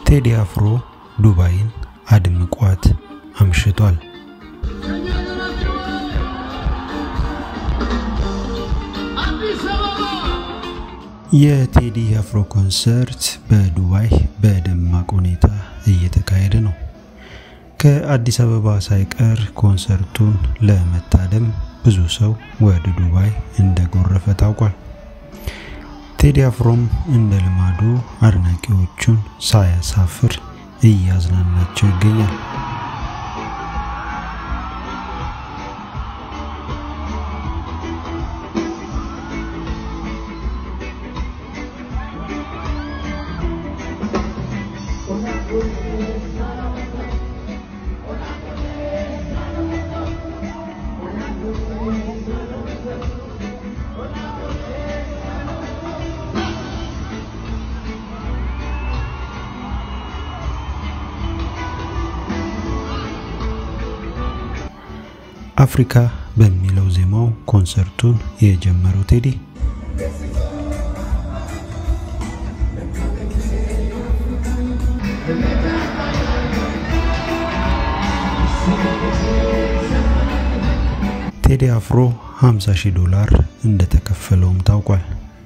ቴዲ አፍሮ ዱባይን አድምቋት አምሽቷል። የቴዲ አፍሮ ኮንሰርት በዱባይ በደማቅ ሁኔታ እየተካሄደ ነው። ከአዲስ አበባ ሳይቀር ኮንሰርቱን ለመታደም ብዙ ሰው ወደ ዱባይ እንደጎረፈ ታውቋል። ቴዲ አፍሮም እንደ ልማዱ አድናቂዎቹን ሳያሳፍር እያዝናናቸው ይገኛል። አፍሪካ በሚለው ዜማው ኮንሰርቱን የጀመረው ቴዲ ቴዲ አፍሮ 50 ሺህ ዶላር እንደተከፈለውም ታውቋል።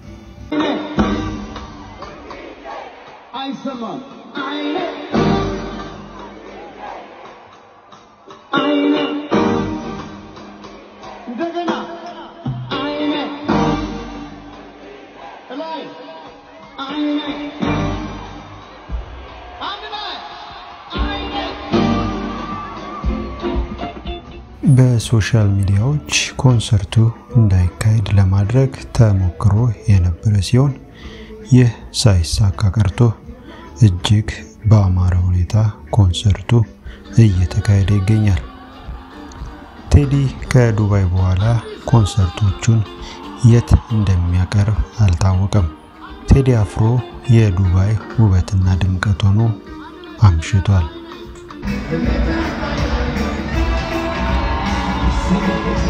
በሶሻል ሚዲያዎች ኮንሰርቱ እንዳይካሄድ ለማድረግ ተሞክሮ የነበረ ሲሆን ይህ ሳይሳካ ቀርቶ እጅግ በአማረ ሁኔታ ኮንሰርቱ እየተካሄደ ይገኛል። ቴዲ ከዱባይ በኋላ ኮንሰርቶቹን የት እንደሚያቀርብ አልታወቀም። ቴዲ አፍሮ የዱባይ ውበትና ድምቀት ሆኖ አምሽቷል።